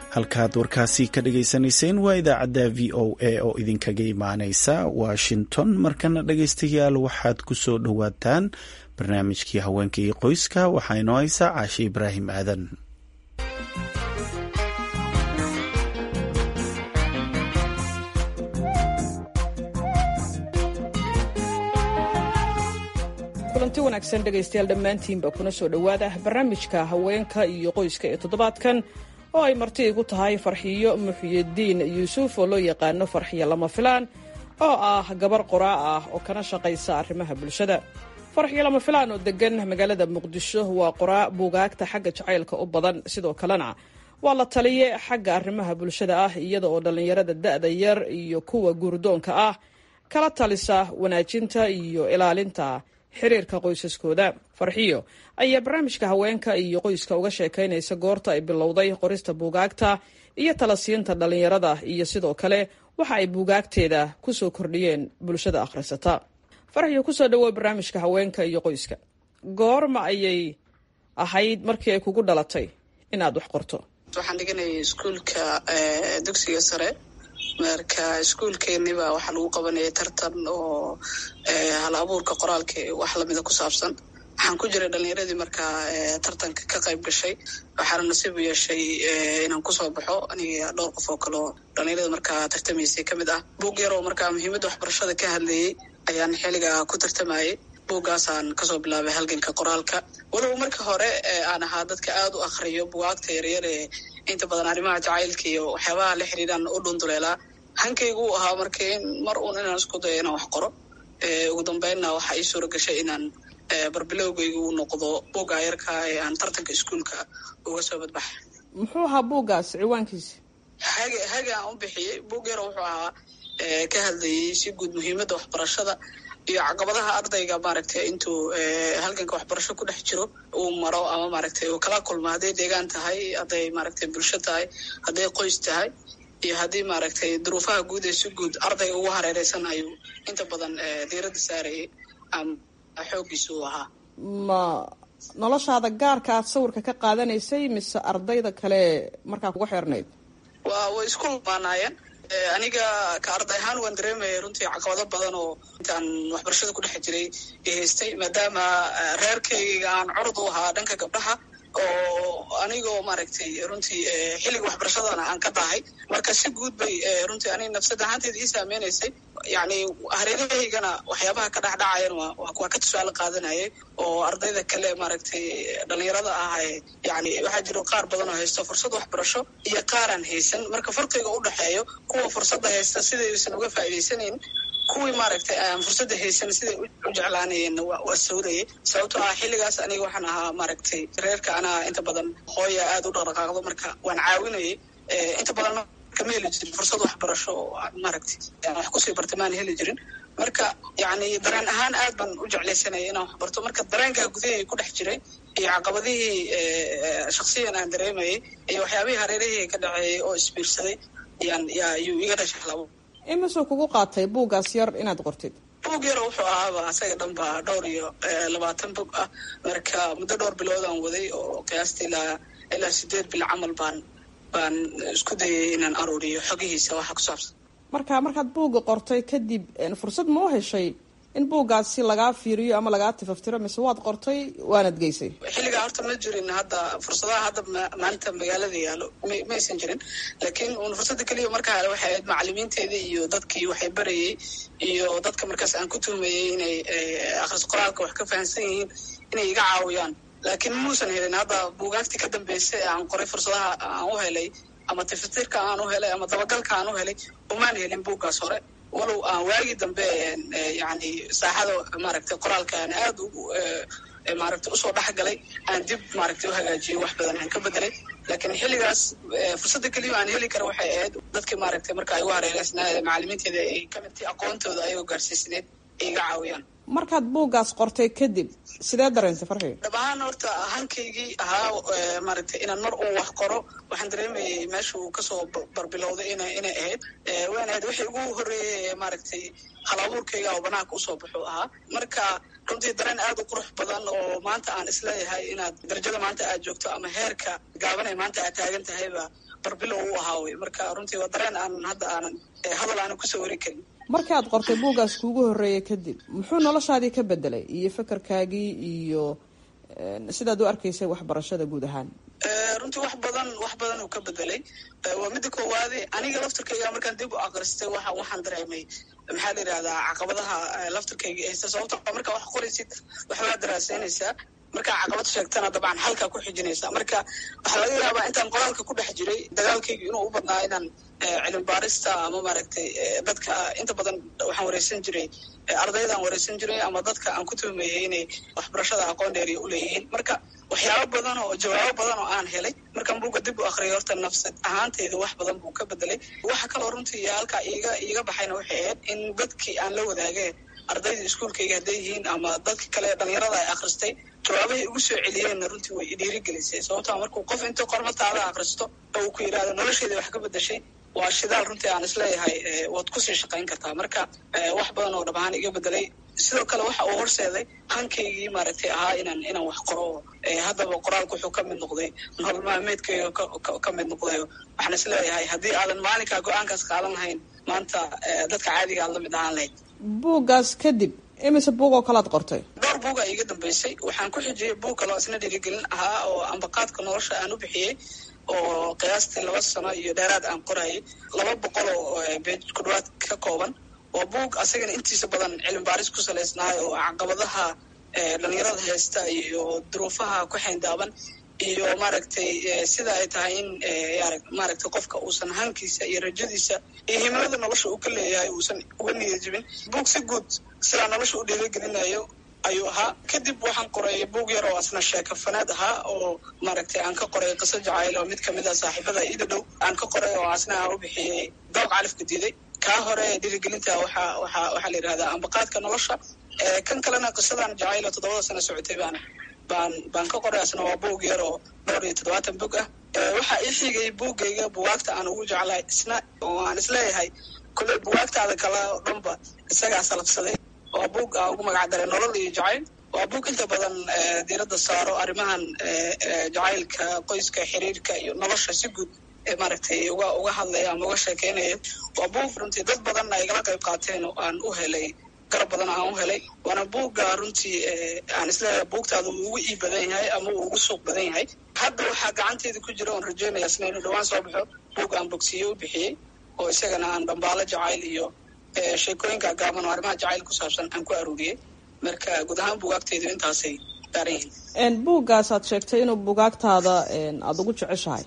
halkaad warkaasi ka dhagaysanayseen waa idaacadda v o a oo idinkaga imaaneysa washington markana dhagaystayaal waxaad ku soo dhowaataan barnaamijkii haweenka iyo qoyska waxaa inoo haysaa caashe ibraahim aadan kulanti wanaagsan dhegaystayaal dhammaantiinba kuna soo dhowaada barnaamijka haweenka iyo qoyska ee toddobaadkan oo ay marti igu tahay farxiyo muxyidiin yuusuf oo loo yaqaano farxiyo lama filaan oo ah gabar qoraa ah oo kana shaqaysa arrimaha bulshada farxiyo lama filaan oo degan magaalada muqdisho waa qoraa buugaagta xagga jacaylka u badan sidoo kalena waa la taliye xagga arrimaha bulshada ah iyada oo dhallinyarada da'da yar iyo kuwa guurdoonka ah kala talisa wanaajinta iyo ilaalinta xiriirka qoysaskooda farxiyo ayaa barnaamijka haweenka iyo qoyska uga sheekaynaysa goorta ay bilowday qorista buugaagta iyo talasiinta dhallinyarada iyo sidoo kale waxa ay buugaagteeda kusoo kordhiyeen bulshada akhrisata farxiyo kusoo dhawow barnaamijka haweenka iyo qoyska goorma ayay ahayd markii ay kugu dhalatay inaad wax qorto waxaan dhiganayay iskuulka dugsiga sare marka iskuulkeeniba waxaa lagu qabanayay tartan oo hal abuurka qoraalka wax lamida ku saabsan waxaan ku jiray dhalinyaradii markaa tartanka ka qayb gashay waxaana nasiib u yeeshay inaan kusoo baxo aniga dhowr qof oo kaleo dhalinyarada markaa tartamaysay ka mid ah buug yaroo markaa muhiimadda waxbarashada ka hadlayey ayaan xiliga ku tartamayay buuggaasaan kasoo bilaabay halganka qoraalka walow marka hore aan ahaa dadka aada u akriyo bugaagta yaryar ee inta badan arrimaha jacaylka iyo waxyaabaha la xiriiraan u dhunduleelaa hankaygu u ahaa marka in mar uun inaan isku dayo inaan wax qoro ugu dambeynna waxaa ii suura gashay inaan barbilowgaygu u noqdo buugga yarka ee aan tartanka iskuulka uga soo badbaxay muxuu ahaa buuggaas ciwaankiisa hage hage aan u bixiyey buug yaro wuxuu ahaa ka hadlayay si guud muhiimadda waxbarashada iyo caqabadaha ardayga maaragtay intuu halganka waxbarasho ku dhex jiro uu maro ama maaragtay uu kala kulmo hadday deegaan tahay hadday maaragtay bulsho tahay hadday qoys tahay iyo haddii maaragtay duruufaha guud ee si guud ardayga ugu hareereysan ayuu inta badan diiradda saarayay ama xooggiisa uu ahaa ma noloshaada gaarka aad sawirka ka qaadanaysay mise ardayda kale markaa kuga xeernayd waa way isku lamaanaayeen aniga ka arday ahaan waan dareemaya runtii caqabado badan oo intaan waxbarashada ku dhex jiray haystay maadaama reerkayga aan curud u ahaa dhanka gabdhaha oo anigoo maaragtay runtii xilliga waxbarashadana aan ka dahay marka si guud bay runtii aniga nafsad ahaanteeda ii saameynaysay yani hareerahaygana waxyaabaha ka dhexdhacayan waa ka tusaale qaadanayay oo ardayda kale maaragtay dhalinyarada ah yani waxaa jiro qaar badan oo haysto fursad waxbarasho iyo qaaraan haysan marka farqiga u dhexeeyo kuwa fursadda haysta sidaysan uga faa'iidaysanayn kuwii maaragtay aan fursadda haysan siday u jeclaanayeenna waa sawdayay sababtoo ah xilligaas aniga waxaan ahaa maaragtay reerka anaa inta badan hooya aada u dhaqdhaqaaqdo marka waan caawinayay inta badan kama heli jirin fursad waxbarasho oo maaragtay wax kusii barta maan heli jirin marka yani dareen ahaan aad baan u jeclaysanaya inaan wax barto marka dareenkaa gudahey ku dhex jiray iyo caqabadihii shaksiyan aan dareemayay iyo waxyaabihii hareerahii ka dhaceeyay oo isbiirsaday yaan yaa yuu iga dhashay labo imisuu kugu qaatay buuggaas yar inaad qortid buug yaro wuxuu ahaaba asaga dhan ba dhowr iyo labaatan bog ah marka muddo dhowr biloodaan waday oo qiyaastii ilaa ilaa sideed bil camal baan baan isku dayay inaan aruuriyo xogihiisa waxa ku saabsan marka markaad buugga qortay kadib fursad ma u heshay in buuggaasi lagaa fiiriyo ama lagaa tifaftiro mise waad qortay waanad geysay xilligaa horta ma jirin hadda fursadaha hadda maanta magaalada yaalo ma aysan jirin laakiin un fursadda keliya markaa hale waxay ahayd macalimiinteeda iyo dadkii waxay barayay iyo dadka markaas aan ku tuhmayay inay akhris qoraalka wax ka fahamsan yihiin inay iga caawiyaan laakiin muusan helin hadda buugaagtii ka dambeysay aan qoray fursadaha aan u helay ama tifatirka aan u helay ama dabagalka aan u helay umaan helin buuggaas hore walow aan waagii dambe yani saaxada maaragtay qoraalka aan aada ugu maaragtay usoo dhexgalay aan dib maaragtay u hagaajiyey wax badan aan ka bedelay laakiin xilligaas fursadda keliya aan heli kara waxay ahayd dadkii maaragtay marka ay ugu hareereysnaa macalimiinteeda ay kamidtay aqoontooda ayagoo gaarsiisneed ay iga caawiyaan markaad buuggaas qortay kadib sidee dareentay farxi dhab ahaan horta hankaygii ahaa maaragtay inaan mar uu wax qoro waxaan dareemayay meesha uu kasoo barbilowday ina inay ahayd wayna ahayd wixii ugu horreeyay maaragtay hal abuurkayga oo banaanka usoo baxu ahaa marka runtii dareen aad u qurux badan oo maanta aan isleeyahay inaad darajada maanta aad joogto ama heerka gaabanay maanta aad taagan tahayba barbilow u ahaa wey marka runtii waa dareen aanan hadda aanan hadal aanan kusoo wari karin markii aad qortay buuggaas kuugu horreeyay kadib muxuu noloshaadii ka bedelay iyo fakarkaagii iyo sidaad u arkaysay waxbarashada guud ahaan runtii wax badan wax badan uu ka bedelay waa midda koowaade aniga laftirkayga markaan dib u akristay waa waxaan dareemay maxaa la yidhahdaa caqabadaha laftirkayga haysta sababto markaa wax qoraysid waxbaa daraaseynaysaa markaa caqabad sheegtana dabcan halkaa ku xijinaysa marka waxaa laga yaabaa intaan qoraalka ku dhex jiray dagaalkayga inuu u badnaa inaan cilmi baarista ama maaragtay dadka inta badan waxaan wareysan jiray ardaydaan wareysan jiray ama dadka aan ku tuhmayay inay waxbarashada aqoon dheeriya uleeyihiin marka waxyaabo badan oo jawaabo badan oo aan helay markaan buugga dib u akriyay horta nafsad ahaanteyda wax badan buu ka bedelay waxa kaloo runtii halkaa iiga iiga baxayna waxay ahayd in dadkii aan la wadaagee ardayda iskuolkayga hadday yihiin ama dadka kale dhalinyarada ay akhristay jawaabahay ugu soo celiyeenna runtii way idhiirigelisay sababtaa markuu qof intuu qormataada akhristo oo uu ku yidhahdo nolosheeda wax ka bedashay waa shidaal runtii aan isleeyahay waad kusii shaqayn kartaa marka wax badan oo dhab ahaan iga bedelay sidoo kale waxa uu horseeday hankaygii maaragtay ahaa inaan inaan wax qoro haddaba qoraalku wuxuu ka mid noqday nolol maalmeedkayga ka mid noqday waxaan isleeyahay haddii aadan maalinkaa go-aankaas qaadan lahayn maanta dadka caadiga aad la mid ahaan lahayd buuggaas kadib imise buug oo kalaad qortay dhowr buuga iga dambeysay waxaan ku xijiyey buug kaloo isna dhiirigelin ahaa oo ambaqaadka nolosha aan u bixiyey oo qiyaastii laba sano iyo dheeraad aan qorayay laba boqol oo beej ku dhawaad ka kooban waa buug asagana intiisa badan cilmi baaris ku salaysnaayo oo caqabadaha dhalinyarada haysta iyo duruufaha ku xayndaaban iyo maaragtay sida ay tahay in maaragtay qofka uusan hankiisa iyo rajadiisa iyo himilada nolosha uu ka leeyahay uusan uga niyad jibin buug si guud sidaa nolosha u dhiirigelinayo ayuu ahaa kadib waxaan qoray buug yar oo asna sheeko fanaad ahaa oo maaragtay aan ka qoray qiso jacayl oo mid kamid a saaxiibada ida dhow aan ka qoray oo asna aan u bixiyey dooq califka diiday kaa hore dhiirigelinta waxa waxa waxaa la yidhahdaa ambaqaadka nolosha kan kalena qisadan jacayl oo toddobada sano socotay baan baan baan ka qoray asna waa buug yar oo dhowr iyo toddobaatan bog ah waxaa ii xigay buuggayga bugaagta aan ugu jeclahay isna oo aan isleeyahay kulley bugaagtaada kale oo dhanba isagaa salabsaday waa buug aan ugu magac daray nolol iyo jacayl waa buug inta badan diiradda saaro arrimahan jacaylka qoyska xiriirka iyo nolosha si guud maaragtay uga uga hadlaya ama uga sheekeynaya waa buug runtii dad badanna ay igala qayb qaateen oo aan u helay garab badan aan u helay waana buugga runtii aan isleeyahay buugtaada uu ugu ii badan yahay ama uu ugu suuq badan yahay hadda waxaa gacanteeda ku jira oon rajeynaya isna inuu dhawaan soo baxo buug aan bogsiye u bixiyey oo isagana aan dhambaalo jacayl iyo sheekooyinka gaaban oo arrimaha jacayl ku saabsan aan ku aruuriyey marka guud ahaan bugaagteydu intaasay daaran yihiin buuggaas aad sheegtay inuu bugaagtaada aada ugu jeceshahay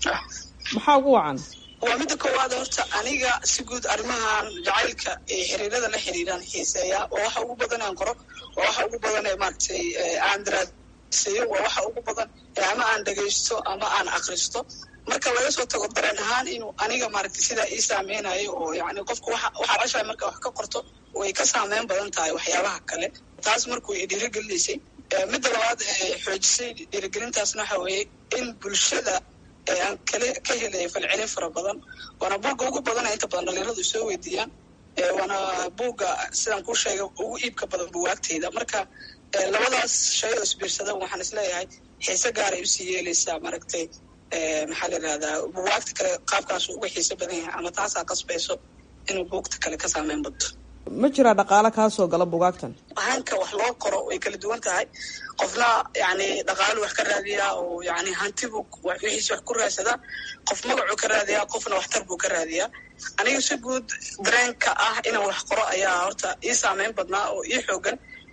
maxaa ugu wacan waa midda koowaad horta aniga si guud arrimahan jacaylka ee xiriirada la xiriiraan xiiseeya waa waxa ugu badan aan qoro waa waxa ugu badan ee maaragtay aan daraaseeyo waa waxa ugu badan ama aan dhegaysto ama aan akristo marka laga soo tago dareen ahaan inuu aniga maaragtay sidaa ii saameynayo oo yani qofka waxa waxaa ceshahay marka wax ka qorto way ka saameyn badan tahay waxyaabaha kale taas markuu i dhiirigelinaysay midda labaad xoojisay dhiirigelintaasna waxa weeye in bulshada aan kale ka helaya falcelin fara badan waana buugga ugu badana inta badan dhalinyaradu soo weydiiyaan waana buugga sidaan kuu sheegay ugu iibka badan buwaagteyda marka labadaas shay oo isbiirsadan waxaan isleeyahay xiise gaaray usii yeeleysaa maaragtay maxaa la yidhahdaa buwaagta kale qaabkaasu uga xiise badan yahay ama taasaa qasbayso inuu buugta kale ka saameyn badto ma jiraa dhaqaale kaa soo gala bugaagtan hanka wax loo qoro way kala duwan tahay qofna yani dhaqaalu wax ka raadiyaa oo yani hantibu wixiisi wax ku raadsadaa qof magacuu ka raadiyaa qofna waxtar buu ka raadiyaa aniga si guud dareenka ah inaan wax qoro ayaa horta ii saameyn badnaa oo ii xoogan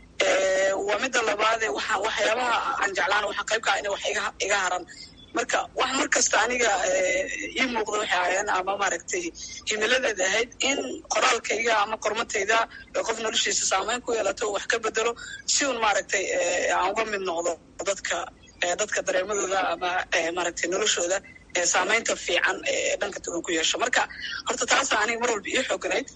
waa midda labaade waxaa waxyaabaha aan jeclaan waxaa qayb kaa ina wax iga iga haran marka wax mar kasta aniga ii muuqda waxay ahayeen ama maaragtay himiladeeda ahayd in qoraalkayga ama qormatayda qof noloshiisa saameyn ku yeelato wax ka bedelo si un maaragtay aan uga mid noqdo dadka dadka dareemadooda ama maaragtay noloshooda saameynta fiican ee dhanka duwan ku yeesho marka horta taasa aniga mar walba ii xooganayd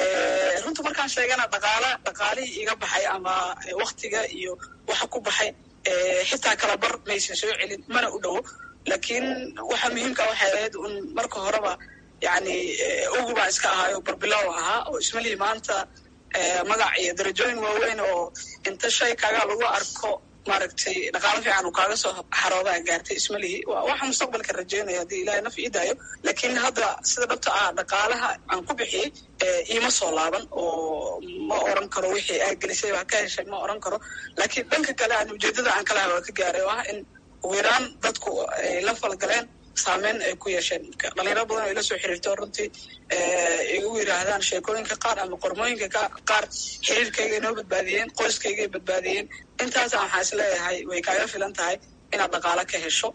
runta markaan sheegana dhaqaala dhaqaalihii iga baxay ama waktiga iyo waxa ku baxay xitaa kala bar maysan soo celin mana u dhowo laakiin waxa muhiimka waxay ahayd un marka horeba yani ugu baan iska ahaayo barbilow ahaa oo ismalihii maanta magac iyo darajooyin waaweyn oo inta shay kaga lagu arko maaragtay dhaqaalo fiican uu kaaga soo xaroodaa gaartay ismalihii waxa mustaqbalka rajeynaya haddii ilahay naf ii daayo laakiin hadda sida dhabta ah dhaqaalaha aan ku bixiyey iima soo laaban oo ma oran karo wixii aa gelisay waa ka heshay ma oran karo laakiin dhanka kale aan ujeedada aan kalaha waa ka gaaray oo ah in ugu yaraan dadku ay la falgaleen saameyn ay ku yeesheen dhalinyaro badan oo ila soo xiriirto runtii igu yidhaahdaan sheekooyinka qaar ama qormooyinka qaar xiriirkayga inoo badbaadiyeen qoyskaygay badbaadiyeen intaasa waxaa is leeyahay way kaaga filan tahay inaad dhaqaalo ka hesho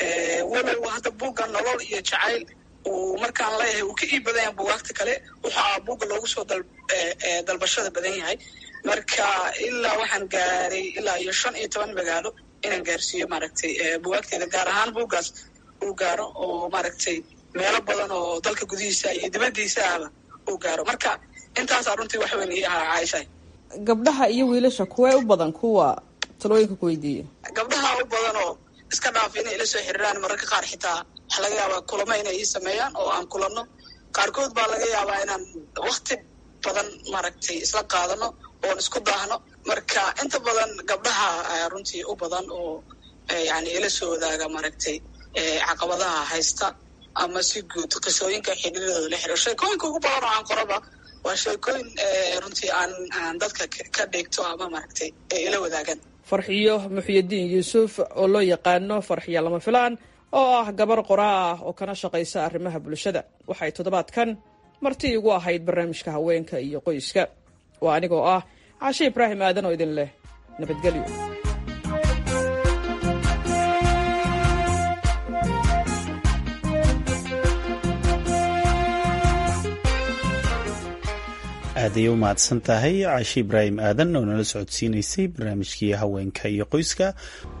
walow hadda buugga nolol iyo jacayl uu markaan leeyahay uu ka ii badan yahay buugaagta kale waxaa buugga loogu soo dalbashada badan yahay marka ilaa waxaan gaaray ilaa iyo shan iyo toban magaalo inaan gaarsiiyo maaragtay buugaagteeda gaar ahaan buuggaas uu gaaro oo maaragtay meelo badan oo dalka gudihiisa iyo dibaddiisa ahba uu gaaro marka intaasaa runtii wax weyn ii ahaa caaisha gabdhaha iyo wiilasha kuwee u badan kuwa talooyinka ku weydiiya gabdhaha u badan oo iska dhaaf inay ila soo xiriiraan mararka qaar xitaa waxaa laga yaabaa kulamo inay ii sameeyaan oo aan kulanno qaarkood baa laga yaabaa inaan wakti badan maaragtay isla qaadano oon isku daahno marka inta badan gabdhaha runtii u badan oo yani ila soo wadaaga maaragtay caqabadaha haysta ama si guud qisooyinka xidhiiradooda la xiriiro sheekooyinka ugu badan oo aan qoraba waa sheekooyin runtii aan aan dadka ka dheegto ama maaragtay ay ila wadaagaan farxiyo muxyidiin yuusuf oo loo yaqaano farxiyo lama filaan oo ah gabar qoraa ah oo kana shaqaysa arrimaha bulshada waxay toddobaadkan marti igu ahayd barnaamijka haweenka iyo qoyska waa anigoo ah cashe ibraahim aadan oo idin leh nabadgelyo aaday u mahadsan tahay caashi ibraahim aadan oo nala socodsiinaysay barnaamijkii haweenka iyo qoyska